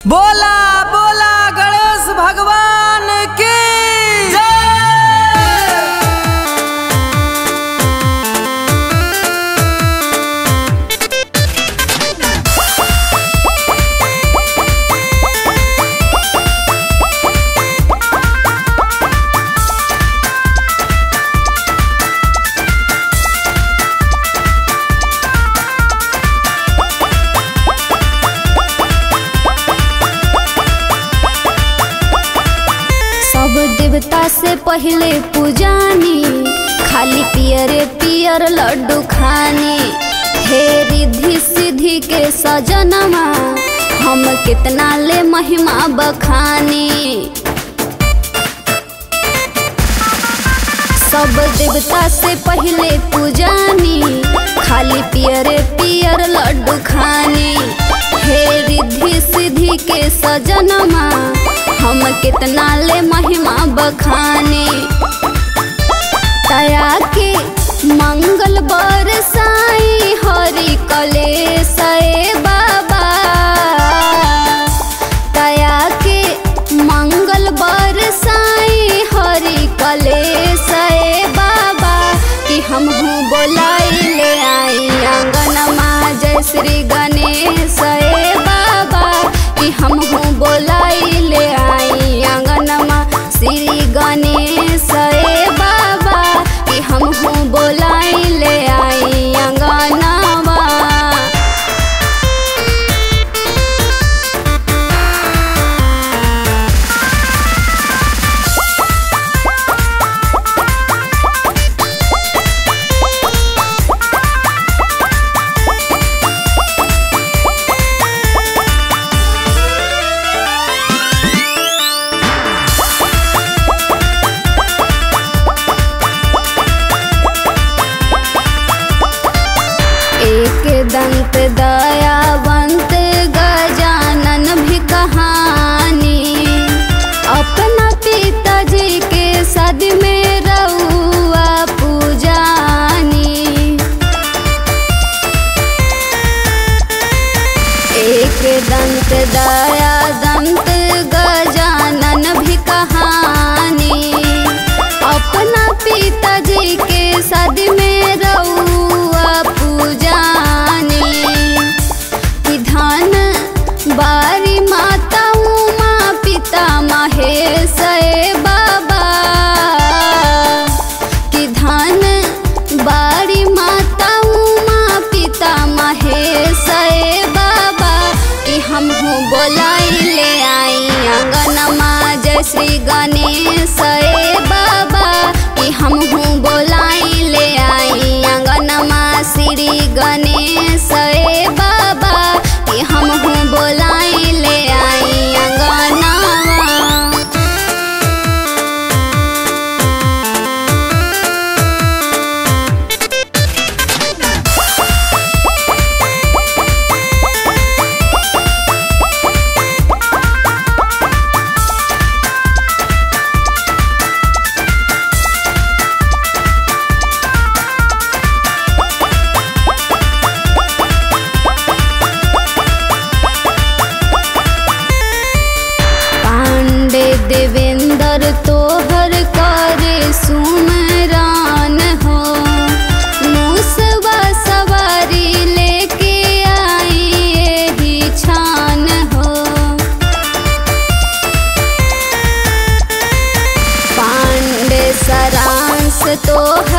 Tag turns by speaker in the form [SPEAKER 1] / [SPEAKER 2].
[SPEAKER 1] बोला बोला गणेश भगवान की जय
[SPEAKER 2] सब देवता से पहले पूजानी खाली पियरे पियर लड्डू खानी हे रिद्धि सिद्धि के सजनमा हम कितना ले महिमा बखानी सब देवता से पहले पूजानी खाली पियरे पियर लड्डू खानी हे रिद्धि सिद्धि के सजनमा हम कितना ले महिमा बखानी तया के मंगल बरसाई हरि कलेश ए बाबा तया के मंगल बरसाई हरि कलेश ए बाबा कि हम हूँ बोलाई ले आई आंगनमा जय श्री गणेश ए बाबा कि हम हूँ बोलाई ले आई आंगनमा श्री गणेश ए बाबा कि हम हूँ बोलाई ले आई आंगनमा एक दंत दयावंत गजानन भी कहानी अपना पिताजी के सद में रउआ पूजानी एक दंत दया दंत गजानन भी कहानी अपना पिताजी के सद में रउआ पूजानी कि धन बारी माता उमा पिता महेश ए बाबा कि धन बारी माता उमा पिता महेश ए बाबा कि हम हूँ बोलाई ले आई आंगनमा जय श्री गणेश ए बाबा कि हम हूँ बोलाई ले आई आंगनमा श्री गणेश ए बाबा कि हम हूँ बोलाई ले आई आंगनमा पांडे देवेंद्र तोहर करे सुमरान हो मुसवा सवारी लेके आई एही छान हो पांडे सरांस तोहर